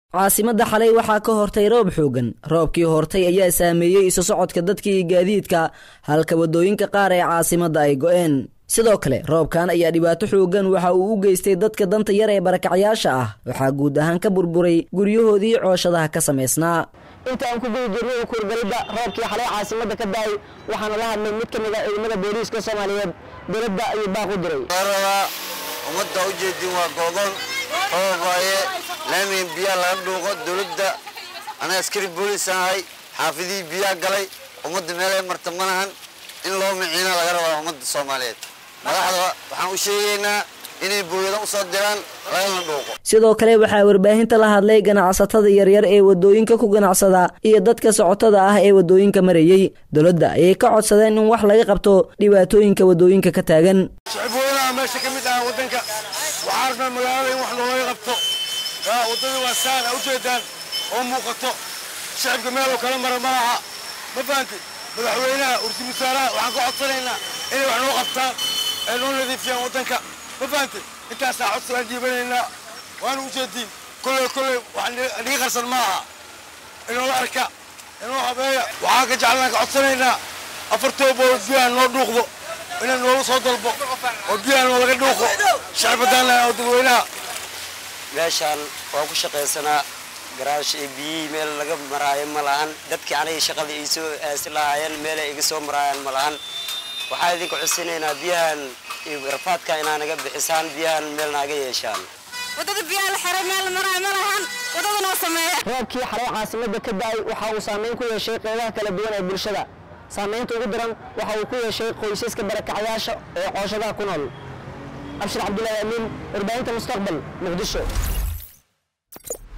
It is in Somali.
caasimadda xalay waxaa ka hortay roob xoogan roobkii hortay ayaa saameeyey isu socodka dadka iyo gaadiidka halka waddooyinka qaar ee caasimadda ay go'een sidoo kale roobkan ayaa dhibaato xoogan waxa uu u geystay dadka danta yar ee barakacyaasha ah waxaa guud ahaan ka burburay guryahoodii cooshadaha ka samaysnaa inta aan ku guda jirnay kuurgalidda roobkii xalay caasimadda ka daay waxaana la hadlay mid ka mid a ciidamada booliiska soomaaliyeed dowladda ayuu baaq u diray rabaa ummadda u jeedin waa go'doon roob waaye laamiin biyaa laga dhuuqo dowladda anaa askari booliis ahay xaafidihii biyaa galay ummadda meelay marta ma lahan in loo miciina laga rabaa ummadda soomaaliyeed madaxda waxaan u sheegaynaa inay booyada u soo diraan lagana dhuuqo sidoo kale waxaa warbaahinta la hadlay ganacsatada yaryar ee waddooyinka ku ganacsada iyo dadka socotada ah ee waddooyinka marayey dowladda ayay ka codsadeen in wax laga qabto dhibaatooyinka waddooyinka ka taagan shicibweynaha meesha ka mid ah waddanka waxaa rabnaa magaalada in wax looga qabto waddada waa saan a ujeedaan oo muuqato shicibka meel oo kala mara ma laha ma fahantid madaxweynaha ursi wasaaraha waxaan ka codsanaynaa inay wax noo qabtaan ee noo nadiifiyaan waddanka ma fahantid intaasaa codsi aan dhiibanaynaa waana ujeediin kolley kolley wax niga qarsan ma aha inoola arka inoo habeeya waxaan ka jeclaan ka codsanaynaa afartoobood biyaha noo dhuuqdo inaan noola soo dalbo oo biyaha noo laga dhuuqo shacbadaana oo dadweynaha meeshaan waa ku shaqaysanaa garaash iyo biyihii meel laga maraayo ma lahan dadkii aniga shaqada ii soo aasi lahaayeen meelay iga soo maraayaan ma lahan waxaa idinka codsanaynaa biyahan iyo rafaadka inaa naga bixisaan biyahan meel naaga yeeshaan wadada biyaha la xiray meel la maraayo ma lahan wadada noo sameeya roobkii xalay caasimadda ka daay waxa uu saameyn ku yeeshay qeybaha kala duwan ee bulshada saamaynta ugu daran waxa uu ku yeeshay qoysaska barakacyaasha ee cooshadaha ku nool abshir cabdullaahi amiin warbaahinta mustaqbal muqdisho